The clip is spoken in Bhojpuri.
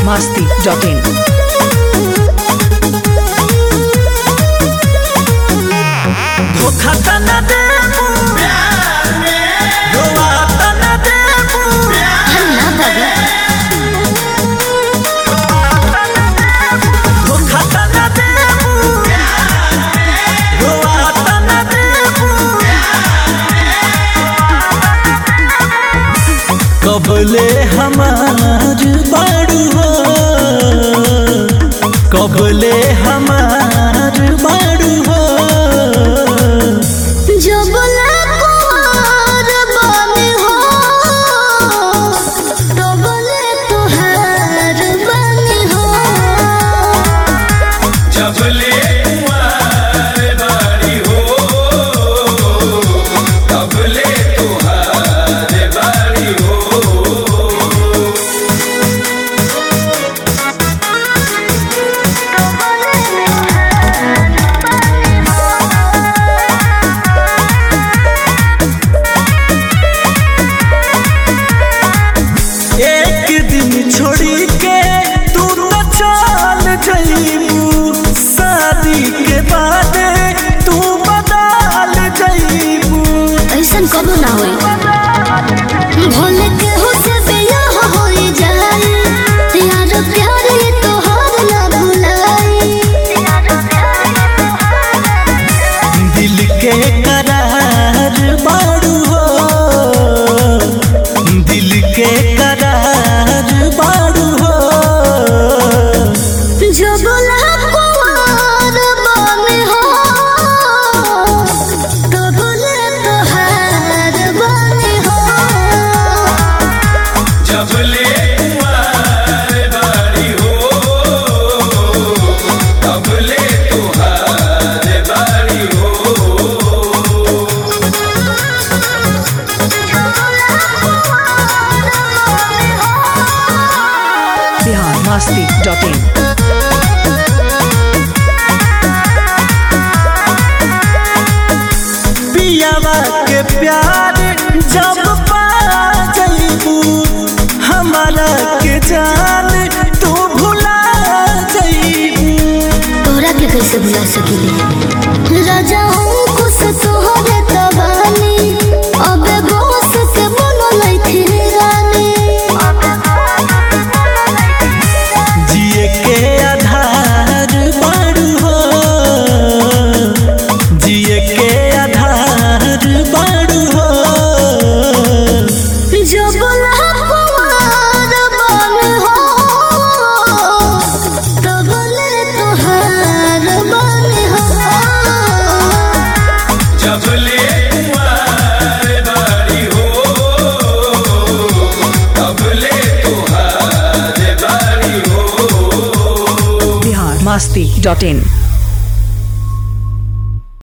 masti.in. धोखा त न देबू रोआ त न देबू धोखा त न देबू रोआ त न देबू कबले हमार बाड़ू हो कबले हमार बाड़ू हो जो बोला कुंवर बने हो तो बोले तुहार बने हो जबले कुंवर बारी हो तबले तुहार बारी हो एक दिन छोड़ी के तू तो चल जईबू शादी के बाद तू बदल जईबू ऐसन कबो ना होई भोले के हो से बियाह होई जाई यार प्यार ये तोहार ना भुलाई दिल के करार बाड़ू हो दिल के करार बाड़ू हो जो बोला कुंवर बने हो तो बोले तुहार बने हो जबले कुंवर बारी हो तबले तुहार बारी हो Bihar masti.in. पियावा के प्यार जब पा जईबू हमारा के जान तू भुला जईबू तोरा के कैसे भुला सकीले राजा हूँ खुश तोहरे तबानी अबे बोस के बोलो लैथी रानी जिए के आधार बाड़ू हो जिए के आधार बाड़ू हो जो बोला कुंवर बन हो तो बोले तुहार बन हो जबले कुंवर बारी हो तबले तुहार बारी हो Bihar masti.in.